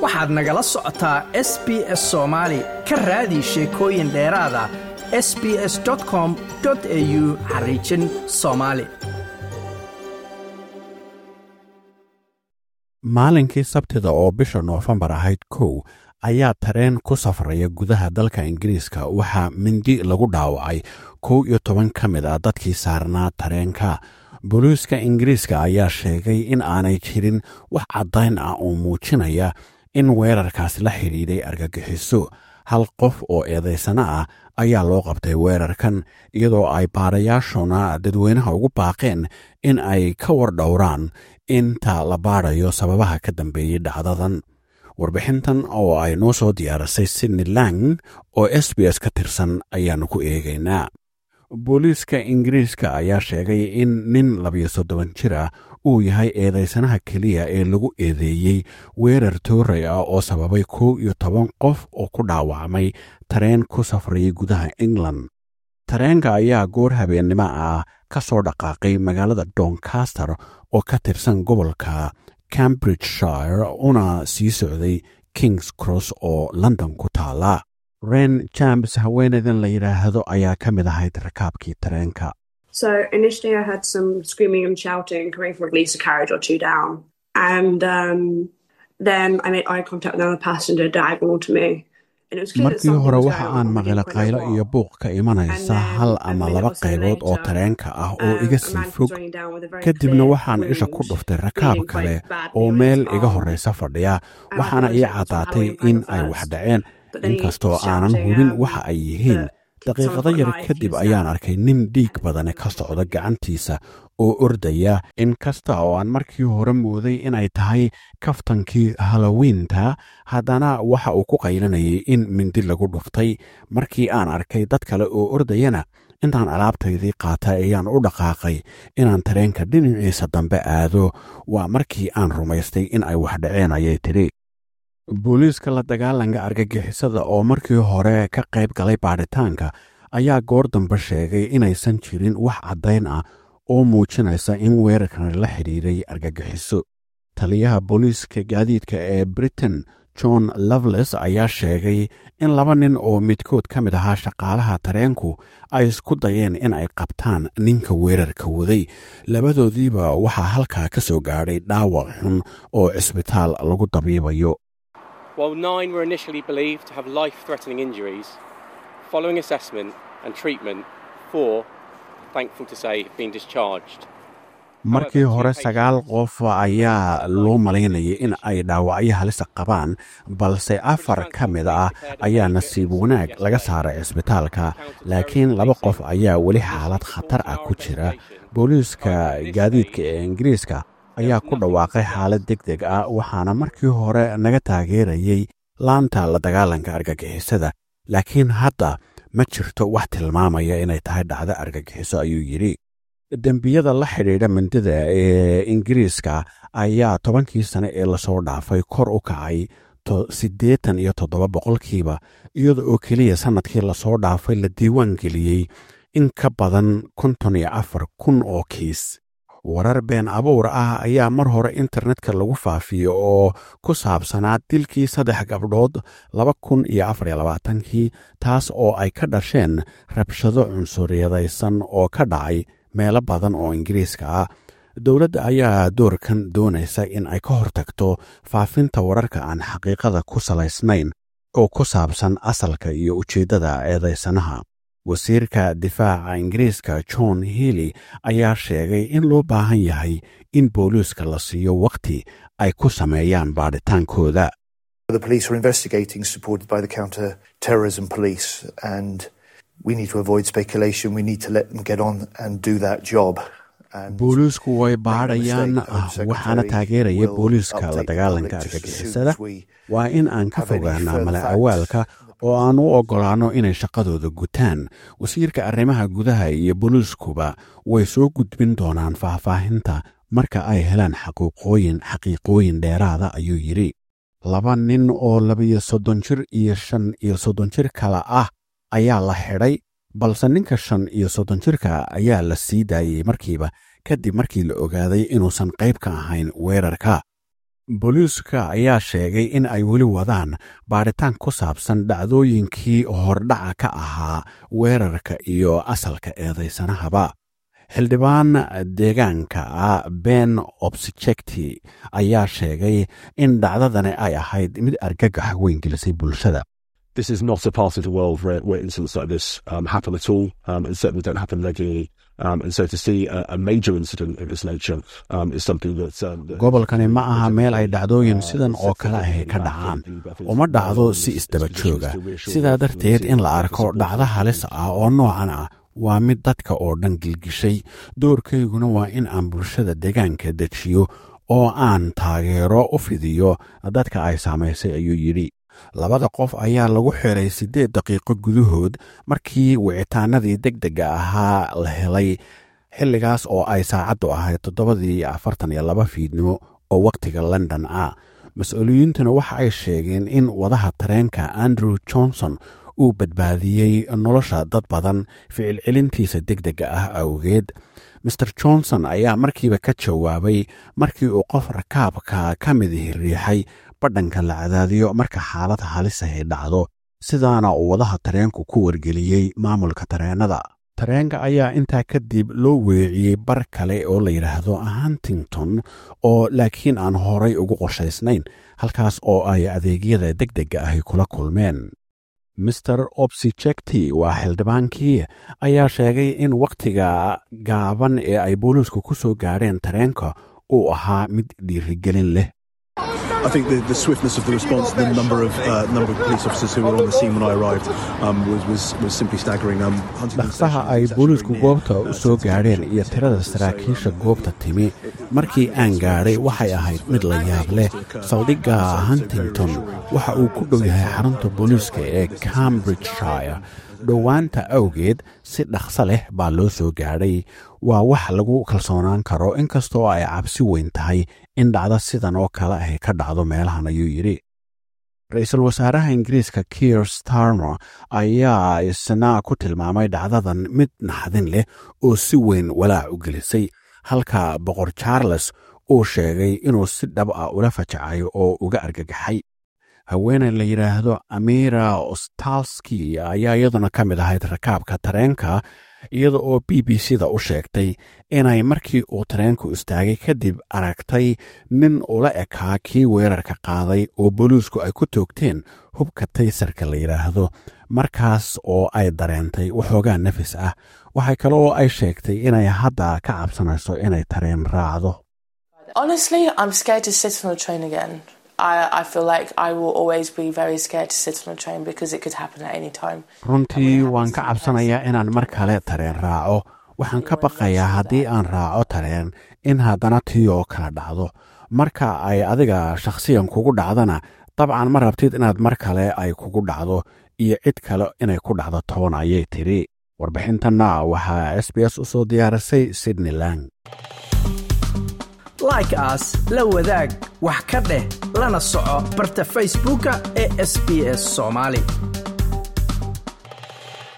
waxaad nagala socotaa s b s soomaali ka raadi sheekooyin dheeraada s b s com au xariijin soomaali maalinkii sabtida oo bisha noofembar ahayd kow ayaa tareen ku safraya gudaha dalka ingiriiska waxaa mindi lagu dhaawacay kow iyo toban ka mid ah dadkii saarnaa tareenka booliiska ingiriiska ayaa sheegay in aanay jirin wax caddayn ah oo muujinaya in weerarkaas la xidhiidhay argagixiso hal qof oo eedaysana ah ayaa loo qabtay weerarkan iyadoo ay baarayaashuna dadweynaha ugu baaqeen in ay ka war dhowraan inta la baadhayo sababaha ka dambeeyey dhacdadan warbixintan oo ay noo soo diyaarisay sydney lang oo s b s ka tirsan ayaannu ku eegaynaa booliiska ingiriiska ayaa sheegay in nin labiyo soddon jir ah uu yahay eedaysanaha keliya ee lagu eedeeyey weerar tooray ah oo sababay kow iyo toban qof oo ku dhaawacmay tareen ku safrayay gudaha england tareenka ayaa goor habeennimo ah ka soo dhaqaaqay magaalada doncaster oo ka tirsan gobolka cambridgeshire una sii socday kings cross oo london ku taala ren jambs haweenaydan la yidhaahdo ayaa ka mid ahayd rakaabkii tareenka So initially, I heard some screaming and shouting coming from at least a carriage or two down. And um, then I made eye contact with another passenger diagonal to me. And it was clear that markii something hore was waxa going aan on, but I maqla didn't quite know qaylo iyo what. buuq ka imanaysa And then hal a ama minute laba or so qaybood oo later, tareenka ah oo Um, iga a sii man fog comes running down with a very kadibna clear waxaan isha ku wound, dhuftay rakaab bleeding kale quite badly oo on meel his iga arm. horreysa fadhiya And I waxaana thought ii it was some caddaatay Halloween in prank ay at wax first. dhaceen But then he inkastoo keeps aanan shouting, hubin um, waxa ay yihiin that daqiiqado someone's yar got a knife, kadib he's ayaan stabbed. arkay nin dhiig badane ka socda gacantiisa oo ordaya inkasta oo aan markii hore mooday inay tahay kaftankii halowiinta haddana waxa uu ku qaylanayay in mindi lagu dhuftay markii aan arkay dad kale oo ordayana intaan alaabtaydii qaatay ayaan u dhaqaaqay inaan tareenka dhinaciisa dambe aado waa markii aan rumaystay in ay wax dhaceen ayay tidhi booliiska la dagaalanka argagixisada oo markii hore ka qayb galay baadhitaanka ayaa goor dambe sheegay inaysan jirin wax caddayn ah oo muujinaysa in weerarkan la xidhiiray argagixiso taliyaha booliiska gaadiidka ee britain john loveles ayaa sheegay in laba nin oo midkood ka mid ahaa shaqaalaha tareenku ay isku dayeen in ay qabtaan ninka weerarka waday labadoodiiba waxaa halkaa ka soo gaadhay dhaawac xun oo cisbitaal lagu dabiibayo While nine were initially believed to have life threatening injuries, following assessment and treatment, four, thankful to say, have been discharged. markii hore sagaal qof ayaa loo malaynayay in ay dhaawacyo halisa qabaan balse afar ka mid ah ayaa nasiib wanaag laga saaray cisbitaalka laakiin laba qof ayaa weli xaalad khatar ah ku jira booliiska gaadiidka ee ingiriiska ayaa ku dhawaaqay xaalad deg deg ah waxaana markii hore naga taageerayay laanta la dagaalanka argagixisada laakiin hadda ma jirto wax tilmaamaya inay tahay dhacdo argagixiso ayuu yidhi dembiyada la xidhiidha mindida ee ingiriiska ayaa tobankii sane ee lasoo dhaafay kor u kacay siddeetan iyo toddoba boqolkiiba iyada oo keliya sannadkii lasoo dhaafay la diiwaan geliyey in ka badan konton iyo afar kun oo kiis warar been abuur ah ayaa mar hore internetka lagu faafiyey oo ku saabsanaa dilkii saddex gabdhood laba kun iyo afar iyo labaatankii taas oo ay ka dhasheen rabshado cunsuriyadaysan oo ka dhacay meelo badan oo ingiriiska ah dowladda ayaa doorkan doonaysa in ay ka hortagto faafinta wararka aan xaqiiqada ku salaysnayn oo ku saabsan asalka iyo ujeeddada eedaysanaha wasiirka difaaca ingiriiska john healey ayaa sheegay in loo baahan yahay in booliiska la siiyo wakhti ay ku sameeyaan baadhitaankooda The police are investigating, supported by the counter terrorism police, and we need to avoid speculation. We need to let them get on and do that job. And booliisku way make no baadhayaan mistake, Home Secretary waxaana taageeraya will booliiska la update the dagaalanka public just as soon argagixisada as we waa in aan ka have any fogaanaa further mala facts. awaalka oo aan u oggolaanno inay shaqadooda gutaan wasiirka arrimaha gudaha iyo booliiskuba way soo gudbin doonaan faahfaahinta marka ay helaan xaquuqooyin xaqiiqooyin dheeraada ayuu yidhi laba nin oo labiyo soddon jir iyo shan iyo soddon jir kale ah ayaa la xidhay balse ninka shan iyo soddon jirka ayaa la sii daayey markiiba kadib markii la ogaaday inuusan qayb ka ahayn weerarka booliiska ayaa sheegay in ay weli wadaan baadhitaan ku saabsan dhacdooyinkii hordhaca ka ahaa weerarka iyo asalka eedaysanahaba xildhibaan deegaanka ah ben obsjecti ayaa sheegay in dhacdadani ay ahayd mid argagax weyn gelisay bulshada This is not a part of the world where, where incidents like this um, happen at all, um, and certainly don't happen regularly. Um, and so to see a, a major incident of this nature um, is something that. Um, that gobolkani ma aha meel ay dhacdooyin sidan oo kale ahi ka dhacaan uma dhacdo si isdaba jooga sidaa darteed in la arko dhacdo halis ah oo noocan ah waa mid dadka oo dhan gilgishay doorkayguna waa in aan bulshada deegaanka dejiyo oo aan taageero u fidiyo dadka ay saamaysay ayuu yidhi labada qof ayaa lagu xiray siddeed daqiiqo gudahood markii wicitaanadii deg dega ahaa la helay xilligaas oo ay saacaddu ahayd toddobadii afartan iyo laba fiidnimo oo wakhtiga london ah mas-uuliyiintuna waxa ay sheegeen in wadaha tareenka andrew johnson uu badbaadiyey nolosha dad badan ficil celintiisa deg dega ah awgeed master johnson ayaa markiiba ka jawaabay markii uu qof rakaabka ka midihi riixay badhanka la cadaadiyo marka xaalad halisahay dhacdo sidaana uu wadaha tareenku ku wargeliyey maamulka tareennada tareenka ayaa intaa kadib loo weeciyey bar kale oo la yidhaahdo huntington oo laakiin aan horay ugu qorshaysnayn halkaas oo ay adeegyada deg dega ahi kula kulmeen master obsijecti waa xildhibaankii ayaa sheegay in wakhtiga gaaban ee ay booliisku ku soo gaadheen tareenka uu ahaa mid dhiirigelin leh I think the, the swiftness of the response, the number of uh, number of police officers who were on the scene when I arrived, um, was, was was simply staggering. Um, Huntington dhaqsaha Station ay is actually booliisku near, goobta uh, u soo to- gaadheen iyo tirada saraakiisha goobta timi markii aan gaadhay waxay ahayd mid la yaab leh saldhigga huntington waxa uu ku dhow yahay xarunta booliiska ee cambridgeshire dhowaanta awgeed si dhaqso leh baa loo soo gaadhay waa wax lagu kalsoonaan karo inkastoo ay cabsi weyn tahay in dhacdo sidan oo kale ahy ka dhacdo meelahan ayuu yidhi ra-iisul wasaaraha ingiriiska kier starmer ayaa isna ku tilmaamay dhacdadan mid naxdin leh oo si weyn walaac u gelisay halka boqor charles uu sheegay inuu si dhab ah ula fajacay oo uga argagaxay haweeney la yidhaahdo amira ostalski ayaa iyaduna ka mid ahayd rakaabka tareenka iyada oo b b c da u sheegtay inay markii uu tareenku istaagay kadib aragtay nin ula ekaa kii weerarka qaaday oo booliisku ay ku toogteen hubka taysarka la yidhaahdo markaas oo ay dareentay waxoogaa nafis ah waxay kale oo ay sheegtay inay hadda ka cabsanayso inay tareen raacdo Honestly, I'm scared to sit on a train again. I, I feel like I will always be very scared to sit on a train because it could happen at any time. runtii waan ka cabsanayaa inaan mar kale tareen raaco waxaan ka baqayaa haddii aan raaco tareen in haddana tii oo kala dhacdo marka ay adiga shakhsiyan kugu dhacdana dabcan ma rabtid inaad mar kale ay kugu dhacdo iyo cid kale inay ku dhacdo toban ayay tidhi warbixintanna waxaa s b s u soo diyaarisay sydney lang like as la wadaag wax ka dheh lana soco barta facebooka ee sbs somali